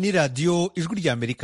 ni radiyo ijwi ry'amerika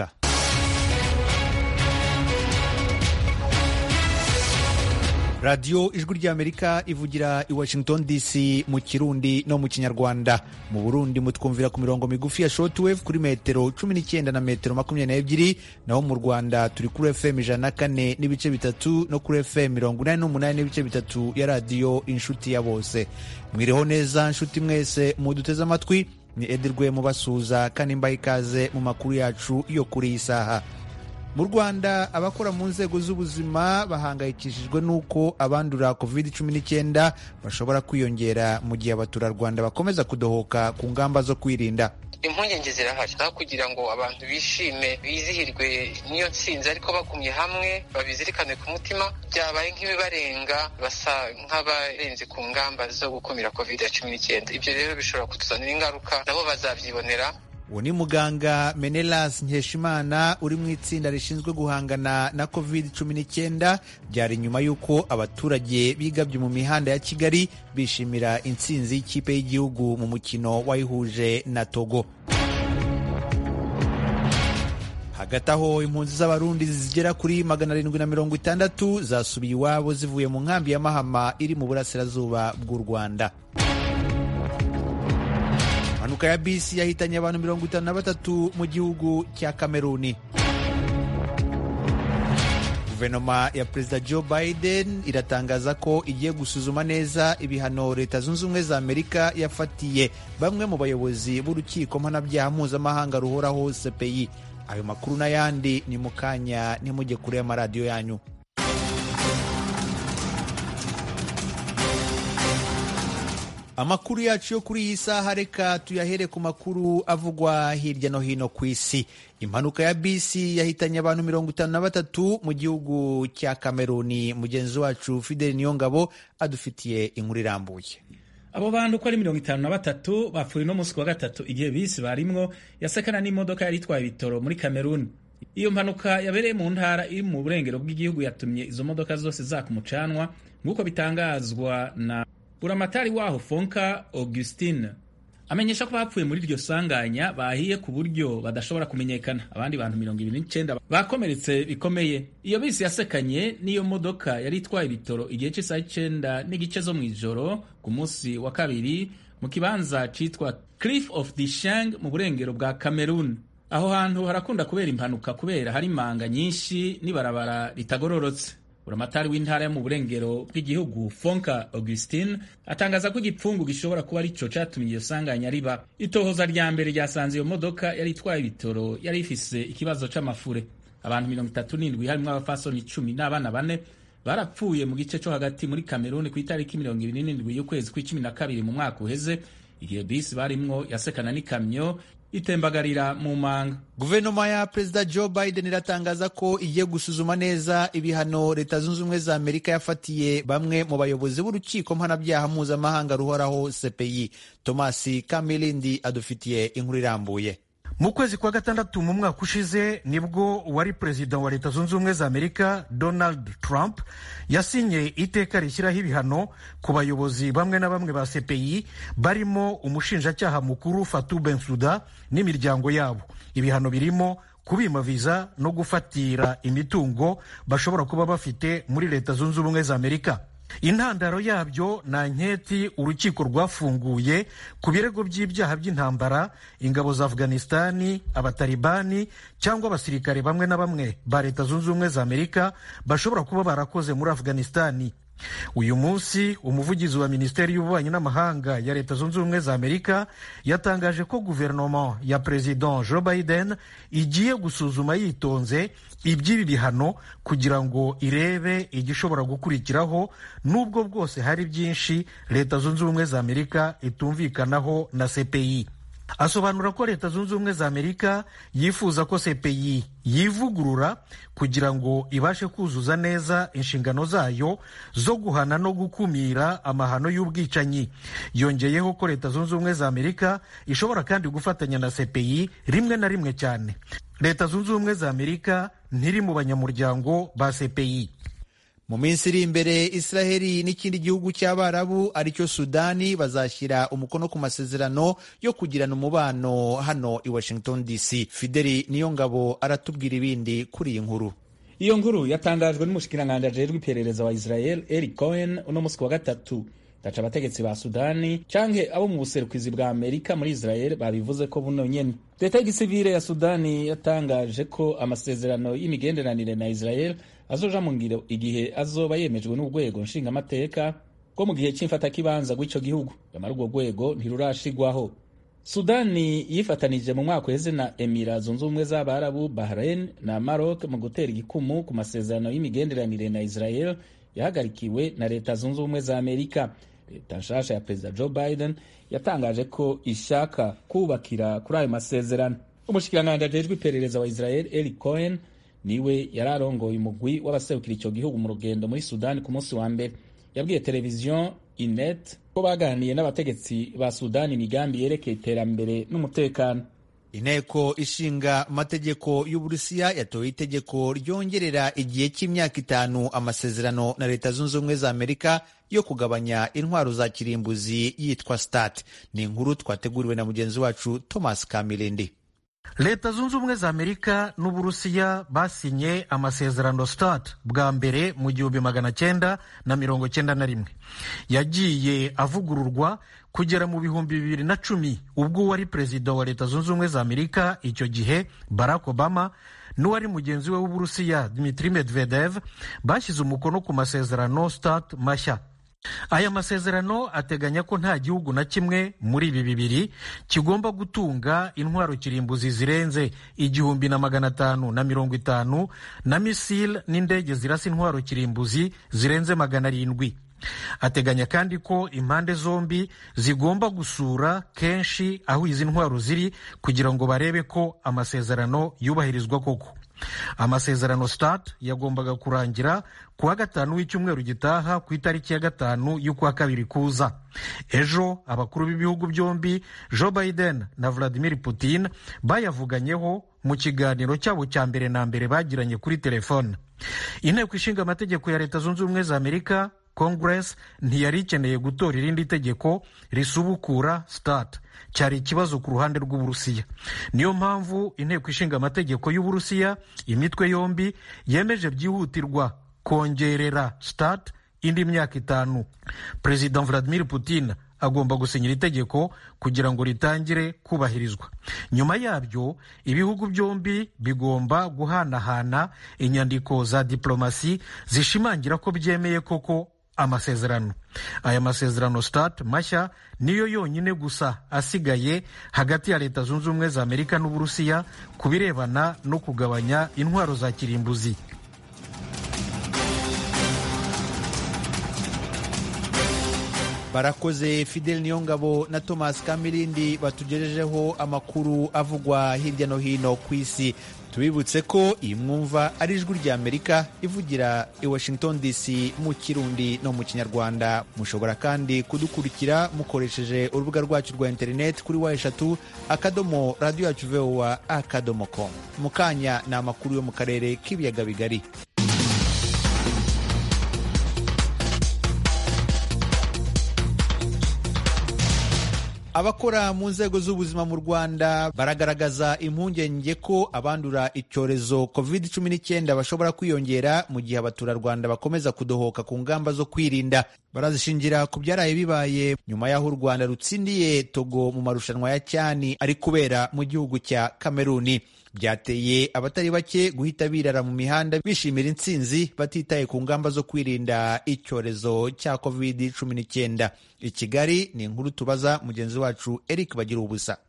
radiyo ijwi ry'amerika ivugira i washington dc mu kirundi no mu kinyarwanda mu burundi mutwumvira ku mirongo migufi ya shortwave kuri metero cumi n'icyenda na metero makumyabiri n'ebyiri naho mu rwanda turi kuri fm ijana na kane n'ibice bitatu no kuri fm mirongo inani n'umunani n'ibice bitatu ya radiyo inshuti ya bose mwiriho neza nshuti mwese muduteze amatwi ni edirwe mubasuhuza kandi mbaha ikaze mu makuru yacu yo kuri iyi saha mu rwanda abakora mu nzego z'ubuzima bahangayikishijwe n'uko abandura covid cumi n'icyenda bashobora kwiyongera mu gihe abaturarwanda bakomeza kudohoka ku ngamba zo kwirinda impungenge zirahari aho kugira ngo abantu bishime bizihirwe n'iyo nsinzi ariko bagumye hamwe babizirikane ku mutima byabaye nk'ibibarenga basa nk'abarenze ku ngamba zo gukumira covid cumi n'icyenda ibyo rero bishobora kutuzanira ingaruka nabo bazabyibonera uwo ni muganga menelas nkeshimana uri mu itsinda rishinzwe guhangana na covid cumi n'icyenda byari nyuma y'uko abaturage bigabye mu mihanda ya kigali bishimira intsinzi y'ikipe y'igihugu mu mukino wayihuje na togo hagati aho impunzi z'abarundi zigera kuri magana arindwi na mirongo itandatu zasubiye iwabo zivuye mu nkambi ya mahama iri mu burasirazuba bw'u rwanda impanuka ya bisi yahitanye abantu mirongo itanu na batatu mu gihugu cya kameruni guverinoma ya perezida joe biden iratangaza ko igiye gusuzuma neza ibihano leta zunze ubumwe za amerika yafatiye bamwe mu bayobozi b'urukiko mpanabyaha mpuzamahanga ruhoraho cpi ayo makuru n'ayandi ni mu kanya ntimujye kure y'amaradiyo yanyu amakuru yacu yo kuri iyi saha reka tuyahere ku makuru avugwa hirya no hino ku isi impanuka ya bisi yahitanye abantu mirongo itanu na batatu mu gihugu cya kameruni mugenzi wacu fideli niyongabo adufitiye inkuru irambuye abo bantu uko ari mirongo itanu na batatu bapfuye no munsi wa gatatu igihe bisi barimwo yasekana n'imodoka yari itwaye ibitoro muri kameruni iyo mpanuka yabereye mu ntara iri mu burengero bw'igihugu yatumye izo modoka zose zaka umucanwa nk'uko bitangazwa na buramatari waho fonka augustine amenyesha ko bapfuye muri iryo sanganya bahiye ku buryo badashobora kumenyekana abandi bantu mirongo ibiri n'icyenda bakomeretse bikomeye iyo bisi yasekanye n'iyo modoka yari itwaye ibitoro igihe cy'isaha icyenda n'igice zo mu ijoro ku munsi wa kabiri mu kibanza cyitwa cliff of the shang mu burengero bwa cameroon aho hantu harakunda kubera impanuka kubera hari imanga nyinshi n'ibarabara ritagororotse buramatari w'intara yo mu burengero bw'igihugu fonka augustine atangaza ko igipfungu gishobora kuba arico catumye iyo sanganya riba itohoza rya mbere ryasanze iyo modoka yari itwaye ibitoro yari ifise ikibazo c'amafure abantu mirongo itatu n'indwi harimwo abafasoni icumi n'abana bane barapfuye mu gice co hagati muri kameruni ku itariki mirongo ibiri n'indwi y'ukwezi kw'icumi na kabiri mu mwaka uheze igihe bisi barimwo yasekana n'ikamyo itembagarira mu manga guverinoma ya perezida joe biden iratangaza ko igiye gusuzuma neza ibihano leta zunze ubumwe za amerika yafatiye bamwe mu bayobozi b'urukiko mpanabyaha mpuzamahanga ruhoraho cpi thomas kamilindi adufitiye inkuru irambuye mu kwezi kwa gatandatu mu mwaka ushize nibwo uwari perezida wa leta zunze ubumwe za amerika donald trump yasinye iteka rishyiraho ibihano ku bayobozi bamwe na bamwe ba cpi barimo umushinjacyaha mukuru fatu bensuda n'imiryango yabo ibihano birimo kubima viza no gufatira imitungo bashobora kuba bafite muri leta zunze ubumwe za amerika intandaro yabyo ni anketi urukiko rwafunguye ku birego by'ibyaha by'intambara ingabo za afghanistani abatalibani cyangwa abasirikare bamwe na bamwe ba leta zunze ubumwe za amerika bashobora kuba barakoze muri afghanistani uyu munsi umuvugizi wa minisiteri y'ububanyi n'amahanga ya leta zunze ubumwe za amerika yatangaje ko guverinoma ya perezida joe biden igiye gusuzuma yitonze iby'ibi bihano kugira ngo irebe igishobora gukurikiraho n'ubwo bwose hari byinshi leta zunze ubumwe za amerika itumvikanaho na cpi asobanura ko leta zunze ubumwe za amerika yifuza ko cpi yivugurura kugira ngo ibashe kuzuza neza inshingano zayo zo guhana no gukumira amahano y'ubwicanyi yongeyeho ko leta zunze ubumwe za amerika ishobora kandi gufatanya na cpi rimwe na rimwe cyane leta zunze ubumwe za amerika ntiri mu banyamuryango ba cpi mu minsi iri imbere israheli n'ikindi gihugu cy'abarabu aricyo sudani bazashyira umukono ku masezerano yo kugirana umubano hano i washington dc fideli niyo ngabo aratubwira ibindi kuri iyi nkuru iyo nkuru yatangajwe n'umushikiranganji ajejwe iperereza wa israel eric cohen uno musi wa gatatu gaca abategetsi ba sudani canke abo mu buserukizi bwa amerika muri israel babivuze ko buno nyene leta y'igisivile ya sudani yatangaje ko amasezerano y'imigenderanire na israel azoja mu ngiro igihe azoba yemejwe n'urwego nshingamateka rwo mu gihe c'imfatakibanza rw'ico gihugu nyamara urwo rwego ntirurashigwaho sudani yifatanije mu mwaka uheze na emira zunze ubumwe z'abarabu bahrain na maroc mu gutera igikumu ku masezerano y'imigenderanire na israel yahagarikiwe na leta zunze ubumwe za amerika leta nshasha ya perezida joe biden yatangaje ko ishaka kubakira kuri ayo masezerano umushikiranganji ajejwe iperereza wa israel eli cohen niwe yari arongoye umugwi w'abaserukira icyo gihugu mu rugendo muri sudani ku munsi wa mbere yabwiye televiziyo inet ko baganiriye n'abategetsi ba sudani imigambi yerekeye iterambere n'umutekano inteko ishinga amategeko y'uburusiya yatoye itegeko ryongerera igihe cy'imyaka itanu amasezerano na leta zunze ubumwe za amerika yo kugabanya intwaro za kirimbuzi yitwa stat ni inkuru twateguriwe na mugenzi wacu thomas kamilindi leta zunze ubumwe za amerika n'uburusiya basinye amasezerano start bwa mbere mu gihumbi magana cyenda na mirongo cyenda na rimwe yagiye avugururwa kugera mu bihumbi bibiri na cumi ubwo uwari perezida wa leta zunze ubumwe za amerika icyo gihe barack obama n'uwari mugenzi we w'uburusiya dmitri medvedev bashyize umukono ku masezerano start mashya aya masezerano ateganya ko nta gihugu na kimwe muri ibi bibiri kigomba gutunga intwaro kirimbuzi zirenze igihumbi na magana atanu na mirongo itanu na misile n'indege zirasa intwaro kirimbuzi zirenze magana arindwi ateganya kandi ko impande zombi zigomba gusura kenshi aho izi ntwaro ziri kugira ngo barebe ko amasezerano yubahirizwa koko amasezerano start yagombaga kurangira ku wa gatanu w'icyumweru gitaha ku itariki ya gatanu y'ukwa kabiri kuza ejo abakuru b'ibihugu byombi joe biden na vladimir putin bayavuganyeho mu kiganiro cyabo cya mbere na mbere bagiranye kuri telefone inteko ishinga amategeko ya leta zunze ubumwe za amerika congress ntiyari ikeneye gutora irindi tegeko risubukura start cyari ikibazo ku ruhande rw'uburusiya niyo mpamvu inteko ishinga amategeko y'uburusiya imitwe yombi yemeje byihutirwa kongerera start indi myaka itanu perezida vladimir putin agomba gusinyira itegeko kugira ngo ritangire kubahirizwa nyuma yabyo ibihugu byombi bigomba guhanahana inyandiko za diplomasi zishimangira ko byemeye koko amasezerano aya masezerano start mashya niyo yonyine gusa asigaye hagati ya leta zunze ubumwe za amerika n'uburusiya ku birebana no kugabanya intwaro za kirimbuzi barakoze fidel niyongabo na thomas kamirindi batugejejeho amakuru avugwa hirya no hino ku isi tubibutse ko iyi mwumva ari ijwi rya amerika ivugira i washington dc mu kirundi no mu kinyarwanda mushobora kandi kudukurikira mukoresheje urubuga rwacu rwa interineti kuri wa eshatu akadomo radiyo yacu vowa akadomo com mu kanya ni amakuru yo mu karere k'ibiyaga bigari abakora mu nzego z'ubuzima mu rwanda baragaragaza impungenge ko abandura icyorezo covid 19 bashobora kwiyongera mu gihe abaturarwanda bakomeza kudohoka ku ngamba zo kwirinda barazishingira ku byaraye bibaye nyuma y'aho u rwanda rutsindiye togo mu marushanwa ya cyani ari kubera mu gihugu cya kameruni byateye abatari bake guhita birara mu mihanda bishimira intsinzi batitaye ku ngamba zo kwirinda icyorezo cya covid 19 i kigali ni inkuru tubaza mugenzi wacu eric bagira ubusa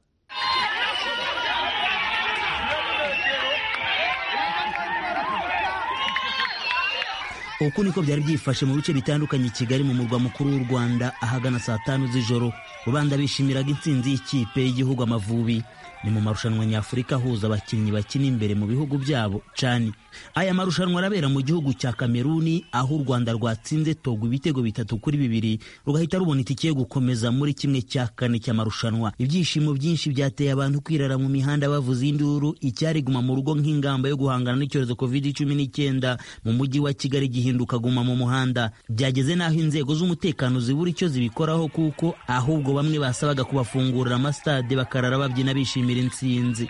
uku niko byari byifashe mu bice bitandukanye i kigali mu murwa mukuru w'u rwanda ahagana saa tanu z'ijoro rubanda bishimiraga intsinzi y'ikipe y'igihugu amavubi ni mu marushanwa nyafurika ahuza abakinnyi bakina imbere mu bihugu byabo cani aya marushanwa arabera mu gihugu cya kameruni aho u rwanda rwatsinze togo ibitego bitatu kuri bibiri rugahita rubona itike yo gukomeza muri kimwe cya kane cy'amarushanwa ibyishimo byinshi byateye abantu kwirara mu mihanda bavuza induru icyari guma mu rugo nk'ingamba yo guhangana n'icyorezo covid cumi n'icyenda mu mujyi wa kigali gihinduka guma mu muhanda byageze n'aho inzego z'umutekano zibura icyo zibikoraho kuko ahubwo bamwe basabaga kubafungurira amasitade bakarara babyina bishimira intsinzi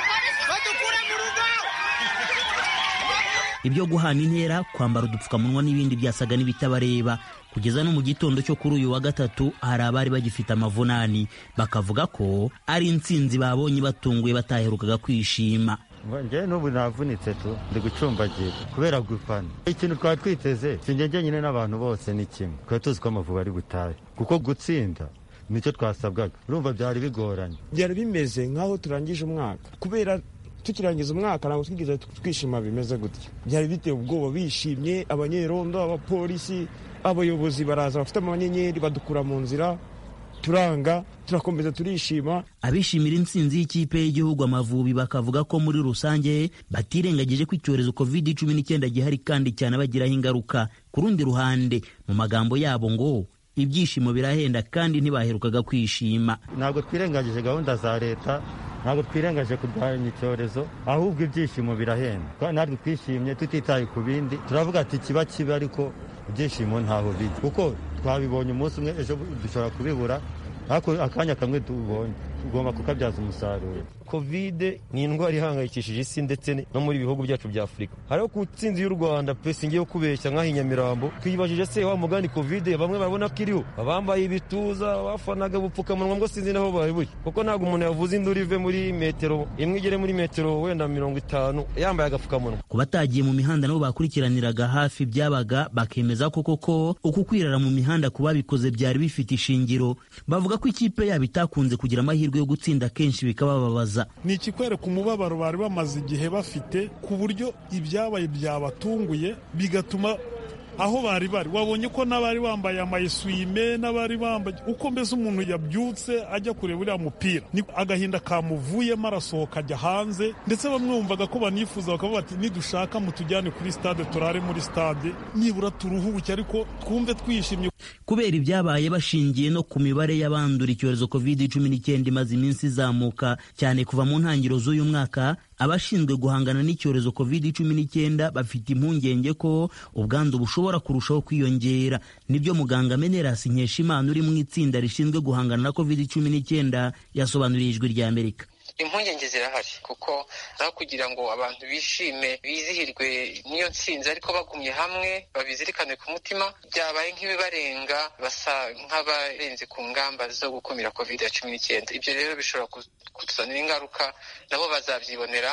ibyo guhana intera kwambara udupfukamunwa n'ibindi byasaga n'ibitabareba kugeza no mu gitondo cyo kuri uyu wa gatatu hari abari bagifite amavunani bakavuga ko ari intsinzi babonye batunguye bataherukaga kwishima njyewe n'ubu navunitse tu ndi gucumbagira kubera gufana ikintu twari twiteze sinjye nyine n'abantu bose ni kimwe twari tuzi ko amavubi ari butahe kuko gutsinda nicyo twasabwaga urumva byari bigoranye byari bimeze nk'aho turangije umwaka kubera tukirangiza umwaka ntabwo twigeze twishima bimeze gutya byari biteye ubwoba bishimye abanyerondo abapolisi abayobozi baraza bafite amanyenyeri badukura mu nzira turanga turakomeza turishima abishimira intsinzi y'ikipe y'igihugu amavubi bakavuga ko muri rusange batirengagije ko icyorezo covid cumi n'icyenda gihari kandi cyane bagiraho ingaruka ku rundi ruhande mu magambo yabo ngo ibyishimo birahenda kandi ntibaherukaga kwishima ntabwo twirengagije gahunda za leta ntabwo twirengagije kurwanya icyorezo ahubwo ibyishimo birahenda natwe twishimye tutitaye ku bindi turavuga ati kiba kibi ariko ibyishimo ntaho bijya kuko twabibonye umunsi umwe ejo dushobora kubibura ariko akanya kamwe tubonye tugomba kukabyaza umusaruro kovide ni indwara ihangayikishije isi ndetse no muri bihugu byacu bya afurika hariho ku ntsinzi y'u rwanda pesi ngiye kubeshya nk'aho inyamirambo twibajije se wa mugani kovide bamwe barabona ko iriho abambaye ibituza bafanaga ubupfukamunwa ngo sinzi naho bari buri kuko ntabwo umuntu yavuze induru ive muri metero imwe igere muri metero wenda mirongo itanu yambaye agapfukamunwa ku batagiye mu mihanda nabo bakurikiraniraga hafi byabaga bakemeza ko koko uku kwirara mu mihanda ku babikoze byari bifite ishingiro bavuga ko ikipe yabo itakunze kugira amahirwe yo gutsinda kenshi bikabababaza ni ikikwereka umubabaro bari bamaze igihe bafite ku buryo ibyabaye byabatunguye bigatuma aho bari bari wabonye ko n'abari bambaye amayeswime n'abari bambaye uko mbese umuntu yabyutse ajya kureba uriya mupira ni agahinda kamuvuyemo arasohoka ajya hanze ndetse bamwe bumvaga ko banifuza bakavuga bati nidushaka mutujyane kuri stade turare muri stade nibura turuhuke ariko twumve twishimye kubera ibyabaye bashingiye no ku mibare y'abandura icyorezo covid cumi n'icyenda imaze iminsi izamuka cyane kuva mu ntangiriro z'uyu mwaka abashinzwe guhangana n'icyorezo covid cumi n'icyenda bafite impungenge ko ubwandu bushobora kurushaho kwiyongera nibyo muganga menerasi nkeshimana uri mu itsinda rishinzwe guhangana na covid cumi n'icyenda yasobanuriye ijwi rya amerika impungenge zirahari kuko aho kugira ngo abantu bishime bizihirwe n'iyo ntsinzi ariko bagumye hamwe babizirikane ku mutima byabaye nk'ibibarenga basa nk'abarenze ku ngamba zo gukumira covid ya cumi n'icyenda ibyo rero bishobora kutuzanira ingaruka nabo bazabyibonera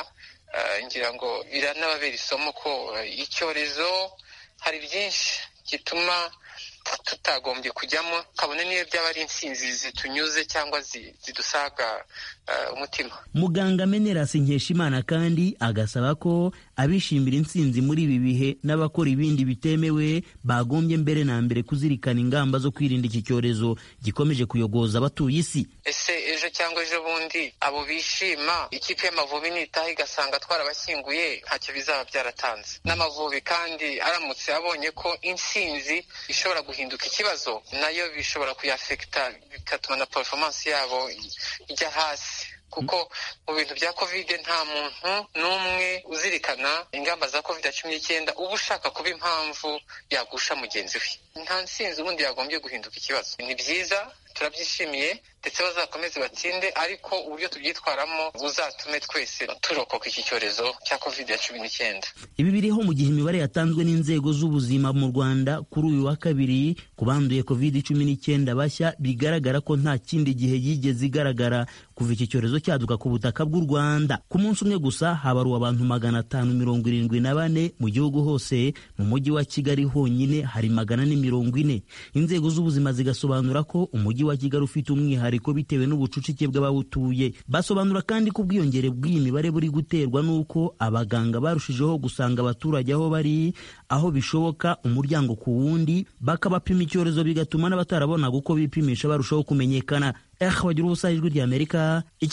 ngira ngo biranababera isomo ko icyorezo hari byinshi gituma tutagombye kujyamo kabone niyo byaba ari intsinzi zitunyuze cyangwa zidusaga umutima muganga menerasi nkeshimana kandi agasaba ko abishimira intsinzi muri ibi bihe n'abakora ibindi bitemewe bagombye mbere na mbere kuzirikana ingamba zo kwirinda iki cyorezo gikomeje kuyogoza abatuye isi ese ejo cyangwa ejo bundi abo bishima ikipe y'amavubi nitaha igasanga twarabashyinguye ntacyo bizaba byaratanze n'amavubi kandi aramutse abonye ko intsinzi ishobora guhinduka ikibazo nayo bishobora kuyafekita bigatuma na performance yabo ijya hasi kuko mu bintu bya kovide nta muntu n'umwe uzirikana ingamba za kovide cumi n'icyenda uba ushaka kuba impamvu yagusha mugenzi we nta nsinzi ubundi yagombye guhinduka ikibazo ni byiza turabyishimiye ndetse bazakomeze batsinde ariko uburyo tubyitwaramo buzatume twese turokoka iki cyorezo cya kovide ya cumi n'icyenda ibi biriho mu gihe imibare yatanzwe n'inzego z'ubuzima mu rwanda kuri uyu wa kabiri ku banduye kovide cumi n'icyenda bashya bigaragara ko nta kindi gihe yigeze igaragara kuva iki cyorezo cyaduka ku butaka bw'u rwanda ku munsi umwe gusa habaruwe abantu magana atanu mirongo irindwi na bane mu gihugu hose mu mujyi wa kigali honyine hari magana ane mirongo ine inzego z'ubuzima zigasobanura ko umujyi wa kigali ufite umwihariko bitewe n'ubucucike bw'abawutuye basobanura kandi ko ubwiyongere bw'iyi mibare buri guterwa n'uko abaganga barushijeho gusanga abaturage aho bari aho bishoboka umuryango ku wundi bakabapima icyorezo bigatuma n'abatarabonaga uko bipimisha barushaho kumenyekana eh bagira ubusa ijwi rya amerika i kigali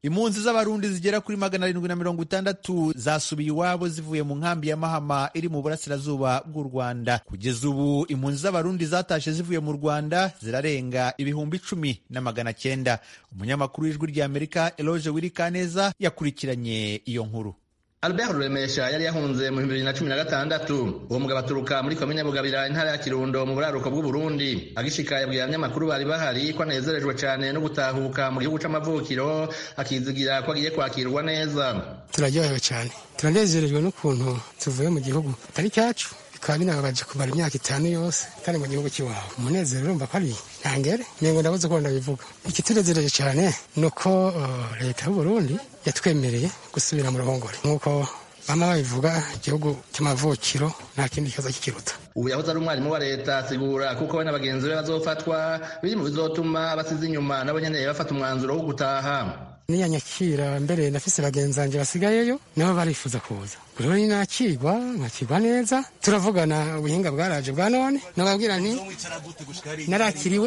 impunzi z'abarundi zigera kuri magana arindwi na mirongo itandatu zasubiye iwabo zivuye mu nkambi ya mahama iri mu burasirazuba bw'u rwanda kugeza ubu impunzi z'abarundi zatashe zivuye mu rwanda zirarenga ibihumbi icumi na magana cyenda umunyamakuru w'ijwi ry'amerika eloge wirikaneza yakurikiranye iyo nkuru Albert Ruremesha yari yahunze mu bibiri na cumi na gatandatu uwo mugabo aturuka muri komine Bugabira intara ya Kirundo mu buraruko bw'u Burundi agishika yabwiye abanyamakuru bari bahari ko anezerejwe cyane no gutahuka mu gihugu c'amavukiro akizigira ko agiye kwakirwa neza turaryohewe cyane turanezerejwe n'ukuntu tuvuye mu gihugu atari cyacu bikaba binababaje kumara imyaka itanu yose kandi mu gihugu cy'iwabo umunezero urumva ko ari ntangere nengo ndabuze ko ndabivuga ikitunezereje cyane ni uko leta y'u Burundi yatwemereye gusubira mu ruhongore nk'uko bama babivuga igihugu cy'amavukiro nta kindi kibazo kikiruta ubu yahoze ari umwarimu wa leta asigura kuko we na bagenzi be bazofatwa biri mu bizotuma basize inyuma nabo nyene bafata umwanzuro wo gutaha niyanyakira mbere nafise bagenzi banje basigayeyo nabo barifuza kuza rero ni nakigwa nkakigwa neza turavugana ubuhinga bwaraje bwa none nababwira nti narakiriwe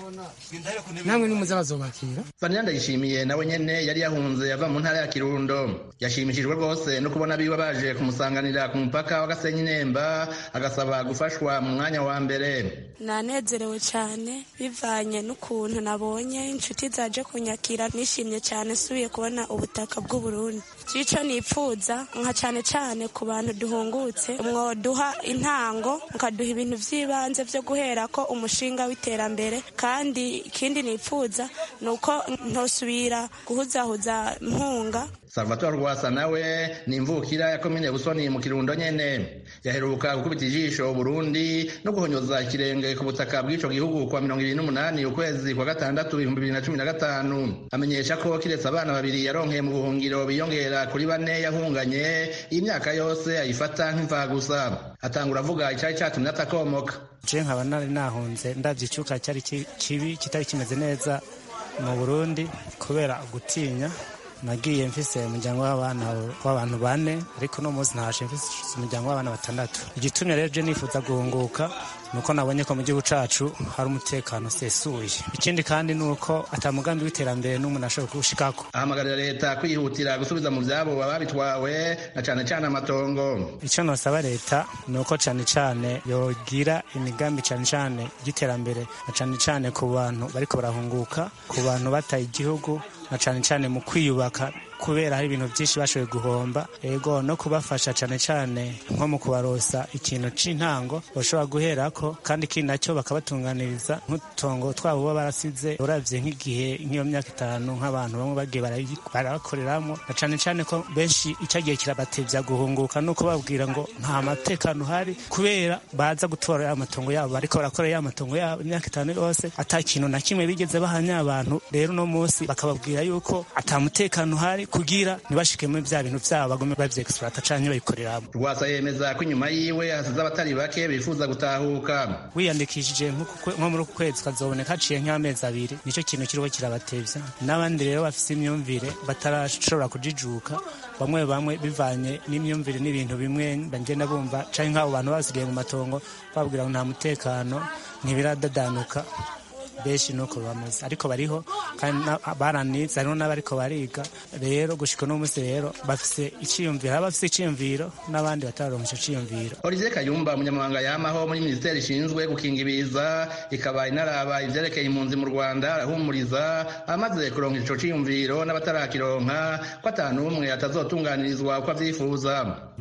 namwe nimuze bazobakira Vanilla Ndayishimiye nawe nyene yari yahunze yava mu ntara ya Kirundo yashimishijwe rwose no kubona biwe baje kumusanganira ku mupaka wa Gasenyi Nemba agasaba gufashwa mu mwanya wa mbere nanezerewe cyane bivanye n'ukuntu nabonye inshuti zaje kunyakira nishimye cyane subiye kubona ubutaka bw'u Burundi cico nipfuza nka cyane cyane ku bantu duhungutse mwoduha intango mukaduha ibintu by'ibanze byo guhera ko umushinga w'iterambere kandi ikindi nipfuza ni uko ntosubira guhuzahuza mpunga Salvatore Rwasa nawe ni imvukira ya komine Busoni mu Kirundo nyene yaheruka gukubita ijisho Burundi no guhonyoza ikirenge ku butaka bw'ico gihugu kwa mirongo ibiri n'umunani ukwezi kwa gatandatu ibihumbi bibiri na cumi na gatanu amenyesha ko kiretse abana babiri yaronkeye mu buhungiro biyongera kuri bane yahunganye iyi myaka yose ayifata nk'imfagusa atangura avuga icari catumye atakomoka je nkaba nari nahunze ndavye icuka cyari kibi kitari kimeze neza mu Burundi kubera gutinya nagiye mfise umuryango w'abana w'abantu bane ariko uno munsi ntashe mfise umuryango w'abana batandatu igitumye rero je nifuza guhunguka nuko nabonye ko mu gihugu cacu hari umutekano usesuye ikindi kandi ni uko ata mugambi w'iterambere n'umuntu ashobora kuwushikako ahamagarira leta kwihutira gusubiza mu vyabo ababitwawe na cane cane amatongo ico nosaba leta ni uko cane cane yogira imigambi cane cane y'iterambere na cane cane ku bantu bariko barahunguka ku bantu bataye igihugu na cane cane mu kwiyubaka kubera hari ibintu byinshi bashoboye guhomba ego no kubafasha cyane cyane nko mu kubarosa ikintu c'intango bashobora guherako kandi ikindi nacyo bakabatunganiriza nk'utongo twabo baba barasize uravye nk'igihe nk'iyo myaka itanu nk'abantu bamwe bagiye barabakoreramwo na cane cane ko benshi icagiye kirabatevya guhunguka nuko babwira ngo nta matekano uhari kubera baza gutora ya matongo yabo bariko barakora ya matongo yabo imyaka itanu yose ata kintu na kimwe bigeze bahanya abantu rero uno munsi bakababwira yuko ata mutekano uhari kugira ntibashike muri bya bintu byabo bagume bavyexploita canke bayikoreramo rwasa yemeza ko inyuma yiwe hasize abatari bake bifuza gutahuka wiyandikishije nko muri uku kwezi ukazoboneka haciye nk'amezi abiri nico kintu kiriho kirabatevya n'abandi rero bafise imyumvire batarashobora kujijuka bamwe bamwe bivanye n'imyumvire n'ibintu bimwe bagenda bumva canke nk'abo bantu basigaye mu matongo babwira ngo nta mutekano ntibiradadanuka benshi nuko bameze ariko bariho kandi baranize hariho n'abariko bariga rero gushika uno munsi rero bafise iciyumviro aba bafise iciyumviro n'abandi batararonka ico ciyumviro Olivier Kayumba umunyamabanga yamaho muri minisiteri ishinzwe gukinga ibiza ikaba inaraba ivyerekeye impunzi mu Rwanda arahumuriza amaze kuronka ico ciyumviro n'abatarakironka ko ata n'umwe atazotunganirizwa uko avyifuza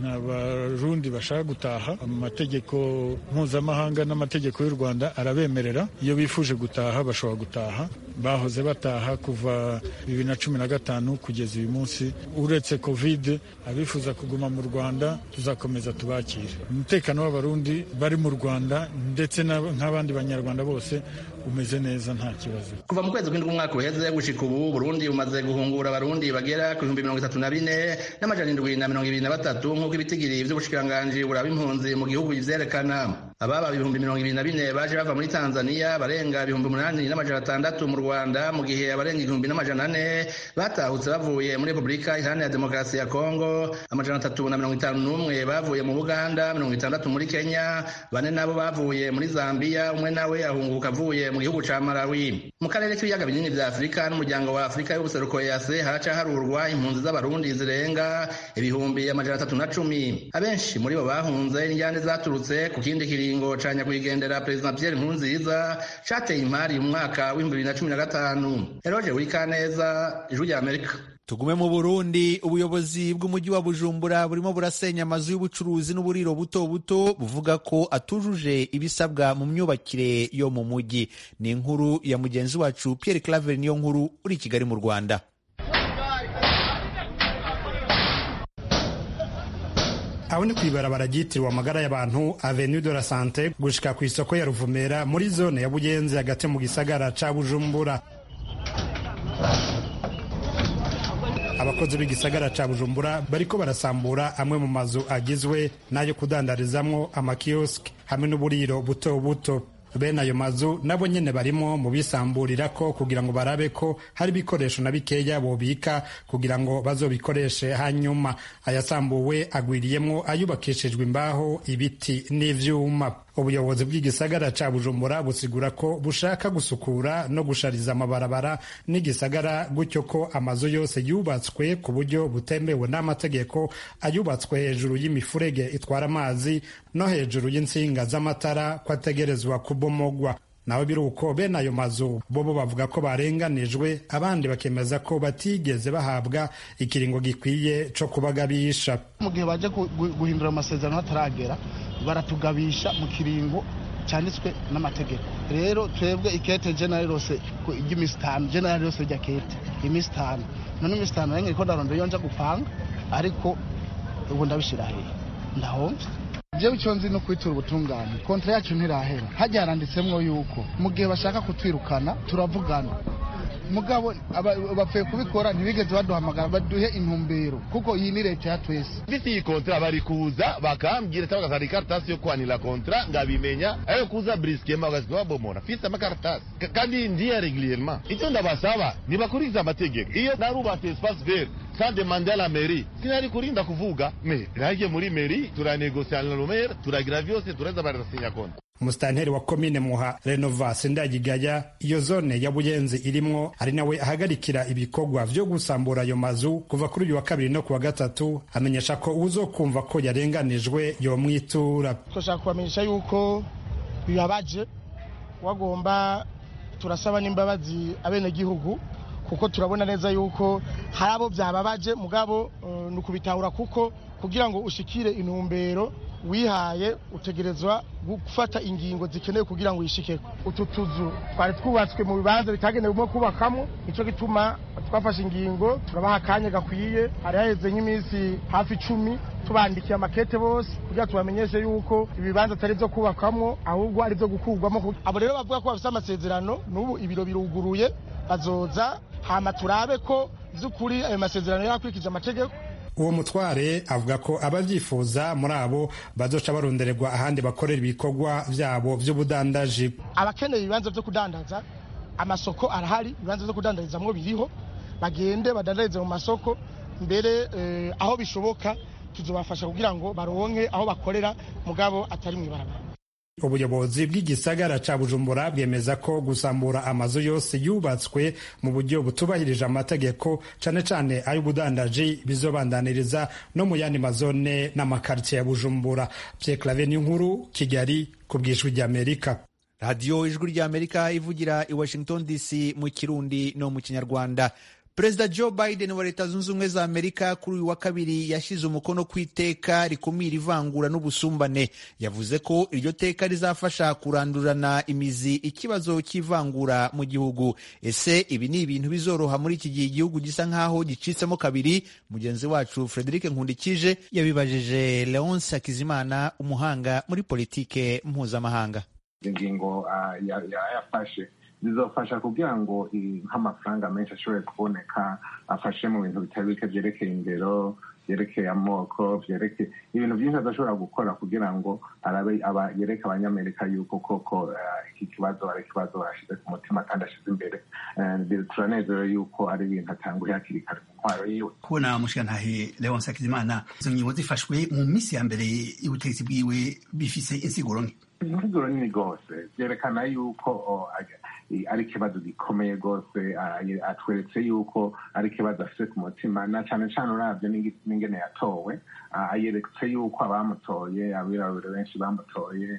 abarundi bashaka gutaha amategeko mpuzamahanga n'amategeko y'u Rwanda arabemerera iyo bifuje gutaha bashobora gutaha bahoze bataha kuva bibiri na cumi na gatanu kugeza uyu munsi uretse covid abifuza kuguma mu rwanda tuzakomeza tubakire umutekano w'abarundi bari mu rwanda ndetse nk'abandi banyarwanda bose umeze neza nta kibazo kuva mu kwezi kw'indwi umwaka uheze gushika ubu burundi bumaze guhungura abarundi bagera ku bihumbi mirongo itatu na bine n'amajana indwi na mirongo ibiri na batatu nk'uko ibitigiri vy'ubushikiranganji buraba impunzi mu gihugu bivyerekana ababa ibihumbi mirongo ibiri na bine baje bava muri tanzania barenga ibihumbi umunani n'amajana atandatu mu rwanda mu gihe abarenga igihumbi n'amajana ane batahutse bavuye muri repubulika iharanira demokarasi ya kongo amajana atatu na mirongo itanu n'umwe bavuye mu buganda mirongo itandatu muri kenya bane nabo bavuye muri zambiya umwe nawe ahunguka avuye mu gihugu ca malawi mu karere k'ibiyaga binini vya afurika n'umuryango wa afurika y'ubuseruko yase haraca harurwa impunzi z'abarundi zirenga ibihumbi amajana atatu na cumi abenshi muri bo bahunze injyane zaturutse ku kindi kiringo ca nyakwigendera perezida pierre nkurunziza cateye imari mu mwaka w'ibihumbi bibiri na cumi na gatanu eroje wikaneza ijwi rya amerika tugume mu burundi ubuyobozi bw'umujyi wa bujumbura burimo burasenya amazu y'ubucuruzi n'uburiro buto buto buvuga ko atujuje ibisabwa mu myubakire yo mu mujyi ni inkuru ya mugenzi wacu pierre claver niyo nkuru uri i kigali mu rwanda aho ni kw'ibarabara ryitiriwe amagara y'abantu avenue de la sante gushika ku isoko ya ruvumera muri zone ya bugenzi hagati mu gisagara ca bujumbura abakozi b'igisagara ca bujumbura bariko barasambura amwe mu mazu agizwe n'ayo kudandarizamwo amakioski hamwe n'uburiro buto buto bene ayo mazu nabo nyene barimo mu bisamburirako kugira ngo barabe ko hari ibikoresho na bikeya bobika kugira ngo bazobikoreshe hanyuma ayasambuwe agwiriyemwo ayubakishijwe imbaho ibiti n'ivyuma ubuyobozi bw'igisagara ca bujumbura busigura ko bushaka gusukura no gushariza amabarabara n'igisagara gutyo ko amazu yose yubatswe ku buryo butemewe n'amategeko ayubatswe hejuru y'imifurege itwara amazi no hejuru y'insinga z'amatara ko ategerezwa kubomogwa naho biri uko bene ayo mazu bobo bavuga ko barenganijwe abandi bakemeza ko batigeze bahabwa ikiringo gikwiye co kubagabisha mu gihe baje guhindura amasezerano hataragera baratugabisha mu kiringo cyanditswe n'amategeko rero twebwe ikete jenali rose ry'iminsi itanu jenali rose rya kete iminsi itanu none iminsi itanu nange ko ndarondera iyo nja gupanga ariko ubu ndabishyira hehe ndahomvye jewe icyo nzi no kwitura ubutungane kontra yacu ntirahera hajya haranditsemwo yuko mu gihe bashaka kutwirukana turavugana mugabo bapfuye kubikora ntibigeze baduhamagara baduhe intumbero kuko iyi ni leta ya twese mfite iyi kontra bari kuza bakambwira cyangwa bakazana ikaratasi yo kwanira kontra ngabimenya ayo kuza briskema bagasiga babomora mfite amakaratasi kandi ndiye regulierement icyo ndabasaba ntibakurikiza amategeko iyo narubatse espace vert sans demander à la mairie sinari kurinda kuvuga me nagiye muri mairie turanegosia na rumere turagira vyose turaza barasinya kontra umusitanteri wa komine muha renovasi ndagigaya iyo zone ya buyenzi irimwo ari nawe ahagarikira ibikorwa vyo gusambura ayo mazu kuva kuri uyu wa kabiri no kuwa gatatu amenyesha ko uzokumva ko yarenganijwe yomwitura twashaka kubamenyesha yuko bibabaje wagomba turasaba n'imbabazi abenegihugu kuko turabona neza yuko hari abo byababaje mugabo uh, ni ukubitahura kuko kugira ngo ushikire intumbero wihaye utegerezwa gufata ingingo zikenewe kugira ngo uyishikeko utu tuzu twari twubatswe mu bibanza bitagenewe kubakamo nicyo gituma twafashe ingingo turabaha akanya gakwiye hari haheze nk'iminsi hafi icumi tubandikiye amakete bose kugira tubamenyeshe yuko ibibanza atari byo kubakwamo ahubwo ari byo gukurwamo abo rero bavuga ko bafite amasezerano n'ubu ibiro biruguruye bazoza hama turabe ko by'ukuri ayo masezerano yakurikije amategeko uwo mutware avuga ko ababyifuza muri abo bazoca barondererwa ahandi bakorera ibikorwa byabo by'ubudandaji abakeneye ibibanza byo kudandaza amasoko arahari ibibanza byo kudandarizamwo biriho bagende badandarize mu masoko mbere eh, aho bishoboka tuzobafasha kugira ngo baronke aho bakorera mugabo atari mu ibarabara ubuyobozi bw'igisagara ca bujumbura bwemeza ko gusambura amazu yose yubatswe mu buryo butubahirije amategeko cane cane ay'ubudandaji bizobandaniriza no mu yandi mazone n'amakaritsiye ya bujumbura pye clave n'inkuru kigali ku bw'ijwi ry'amerika radiyo ijwi ry'amerika ivugira i washington dc mu kirundi no mu kinyarwanda perezida joe biden wa leta zunze ubumwe za amerika kuri uyu wa kabiri yashyize umukono ku iteka rikumira ivangura n'ubusumbane yavuze ko iryo teka rizafasha kurandurana imizi ikibazo cy'ivangura mu gihugu ese ibi ni ibintu bizoroha muri iki gihe igihugu gisa nk'aho gicitsemo kabiri mugenzi wacu frederic nkundikije yabibajije leonce hakizimana umuhanga muri politike mpuzamahanga ingingo yayafashe zizofasha kugira ngo nk'amafaranga menshi ashobore kuboneka afashe mu bintu bitari bike byerekeye indero byerekeye amoko byerekeye ibintu byinshi adashobora gukora kugira ngo arabe aba yereke abanyamerika yuko koko iki kibazo ari ikibazo bashyize ku mutima kandi ashyize imbere turanezerewe yuko ari ibintu atanguye hakiri kare mu ntwaro yiwe kubona mushigantahe leonce hakizimana izo ngingo zifashwe mu minsi ya mbere y'ubutegetsi bwiwe bifise insiguro nke insiguro nini rwose byerekana yuko ari ikibazo gikomeye rwose atweretse yuko ari ikibazo afite ku mutima na cyane cyane urabyo n'ingene yatowe yeretse yuko abamutoye abirabure benshi bamutoye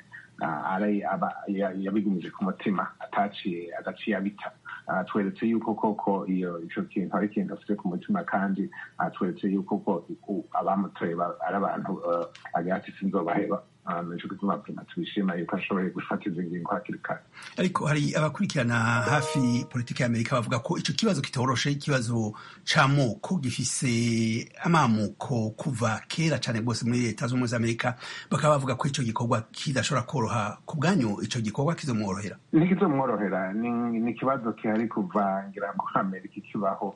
yabigumije ku mutima ataciye agaciye abita atweretse yuko koko iyo icyo kintu ari ikintu afite ku mutima kandi atweretse yuko ko abamutoye ari abantu agira ati sinzobaheba nico gituma prima tubishima yuko ashoboye gufata izi ngingo hakiri kare ariko hari abakurikirana hafi politiki ya amerika bavuga ko ico kibazo kitoroshe ikibazo c'amoko gifise amamuko kuva kera cane rwose muri leta z'ubumwe za amerika bakaba bavuga ko ico gikorwa kidashobora koroha ku bwanyu ico gikorwa kizomworohera ntikizomworohera ni ikibazo kihari kuva ngira ngo amerika ikibaho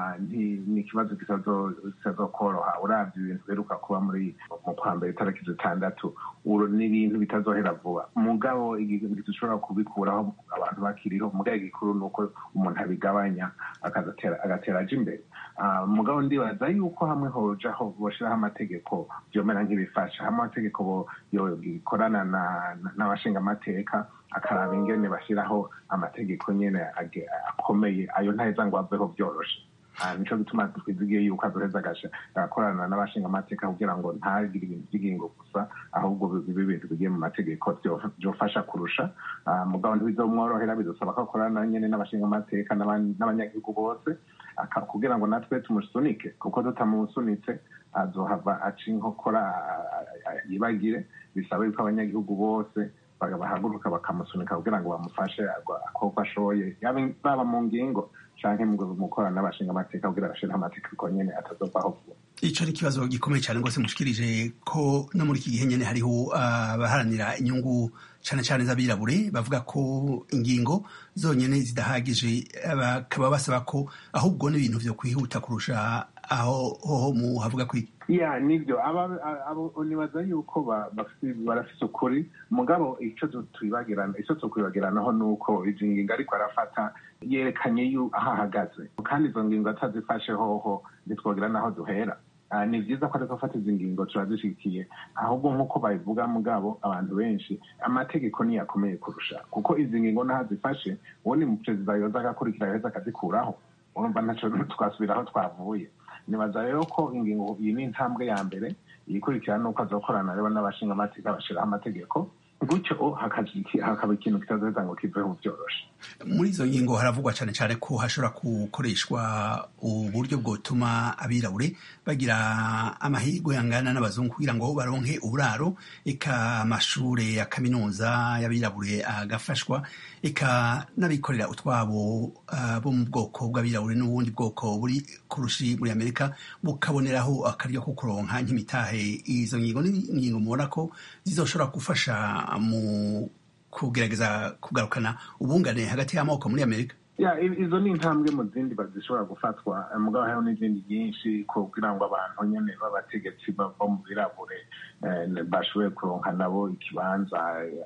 ni ikibazo kitazokoroha urabye ibintu biheruka kuba muri mu kwa mbere itariki zitandatu ni ibintu bitazohera vuba mugabo igihe dushobora kubikuraho abantu bakiriho mugabo igikuru ni uko umuntu abigabanya agatera aja imbere mugabo ndibaza yuko hamwe hojaho boshiraho amategeko byomera nk'ibifasha hamwe amategeko gikorana n'abashinga amateka akaraba ingene bashyiraho amategeko nyene akomeye ayo ntaheza ngo aveho byoroshe nico gituma twizigiye yuko azoheza agakorana n'abashinga amateka kugira ngo ntagire ibintu by'ingingo gusa ahubwo bibe ibintu bigiye mu mategeko byofasha kurusha mugabo ntibizomworohera bidusaba ko akorana nyene n'abashinga amateka n'abanyagihugu bose kugira ngo natwe tumusunike kuko tutamusunitse azohava aca inkokora yibagire bisaba yuko abanyagihugu bose bahaguruka bakamusunika kugira ngo bamufashe akoko ashoboye baba mu ngingo canke mu gukorana n'abashinga amateka kugira bashiraho amategeko nyene atazovaho vuba ico ni ikibazo gikomeye cyane rwose mushikirije ko no muri iki gihe nyene hariho abaharanira inyungu cane cane z'abirabure bavuga ko ingingo zonyene zidahagije bakaba basaba ko ahubwo n'ibintu vyo kwihuta kurusha aho hoho mu havuga kwiki ya nibyo nibaza yuko barafise ukuri mugabo ico twibagirana ico tukwibagiranaho ni uko izi ngingo ariko arafata yerekanye aho ahagaze kandi izo ngingo atazifashe hoho ntitwogira n'aho duhera ni byiza ko ariko afata izi ngingo turazishikiye ahubwo nk'uko babivuga mugabo abantu benshi amategeko niyo akomeye kurusha kuko izi ngingo n'aho azifashe uwo ni perezida yoza agakurikira yoza akazikuraho urumva ntaco twasubira aho twavuye nibaza rero ko ingingo iyi ni intambwe ya mbere iyikurikira nuko azokorana rero n'abashinga amateka bashyiraho amategeko gutyo hakaba ikintu kitazoheza ngo kiveho byoroshe muri izo ngingo haravugwa cyane cyane ko hashobora gukoreshwa uburyo bwotuma abirabure bagira amahirwe angana n'abazungu kugira ngo baronke uburaro eka amashure ya kaminuza y'abirabure agafashwa eka n'abikorera utwabo uh, bo mu bwoko bw'abirabure n'ubundi bwoko buri kurushi muri amerika bukaboneraho akaryo ko kuronka nk'imitahe izo ngingo n'ingingo mubona ko zizoshobora gufasha mu kugerageza kugarukana ubungane hagati y'amoko muri amerika ya izo ni intambwe mu zindi bazishobora gufatwa mugabo hariho n'izindi nyinshi kugira ngo abantu nyene b'abategetsi bo mu birabure bashoboye kuronka nabo ikibanza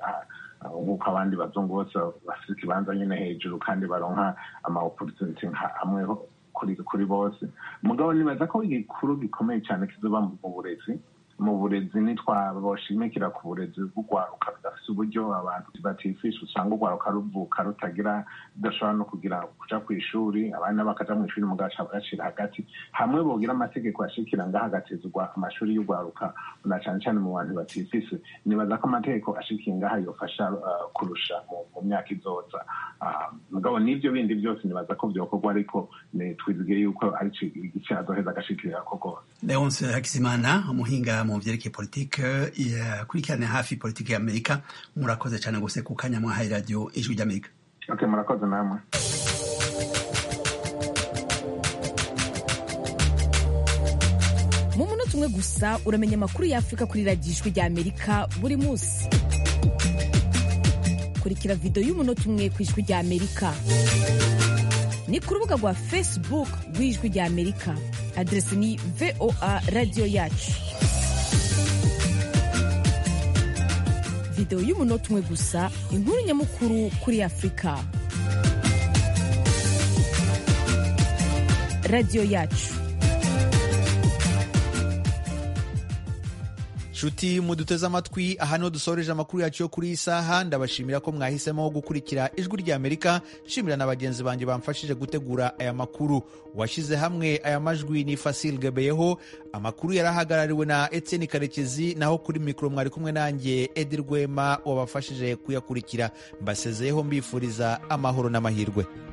nk'uko abandi bazungu bose bafite ikibanza nyene hejuru kandi baronka ama opportunity amwe kuri bose mugabo nibaza ko igikuru gikomeye cyane kizoba mu burezi mu burezi ntitwaboshimikira ku burezi bw'urwaruka rudafite uburyo abantu batifisha usanga urwaruka ruvuka rutagira rudashobora no kugira kuja ku ishuri abana bakaja mu ishuri mugaca bagacira hagati hamwe bogira amategeko ashikira ngaho agatezwa amashuri y'urwaruka na cane cane mu bantu batifise nibaza ko amategeko ashikiye ngaha yofasha kurusha mu myaka izoza mugabo n'ivyo bindi byose nibaza ko vyokorwa ariko twizigiye yuko ari igice azoheza agashikirira ko rwose leonce hakizimana umuhinga mu vyerekeye politike yakurikirana hafi politike ya amerika murakoze cyane gose ku kanya mwahaye radio ijwi ry'amerika okay murakoze namwe mu munota umwe gusa uramenya amakuru y'afurika kuri radiyo ijwi ry'amerika buri munsi kurikira video y'umunota umwe ku ijwi ry'amerika ni ku rubuga rwa facebook rw'ijwi rya amerika aderesi ni voa radiyo yacu videwo y'umunota umwe gusa inkuru nyamukuru kuri afurika radiyo yacu nshuti muduteze amatwi aha niho dusoreje amakuru yacu yo kuri iyi saha ndabashimira ko mwahisemo gukurikira ijwi rya amerika nshimira na bagenzi banjye bamfashije gutegura aya makuru washyize hamwe aya majwi ni fasil gebeyeho amakuru yari ahagarariwe na etienne karekezi naho kuri mikoro mwari kumwe nanjye edi rwema wabafashije kuyakurikira mbasezeyeho mbifuriza amahoro n'amahirwe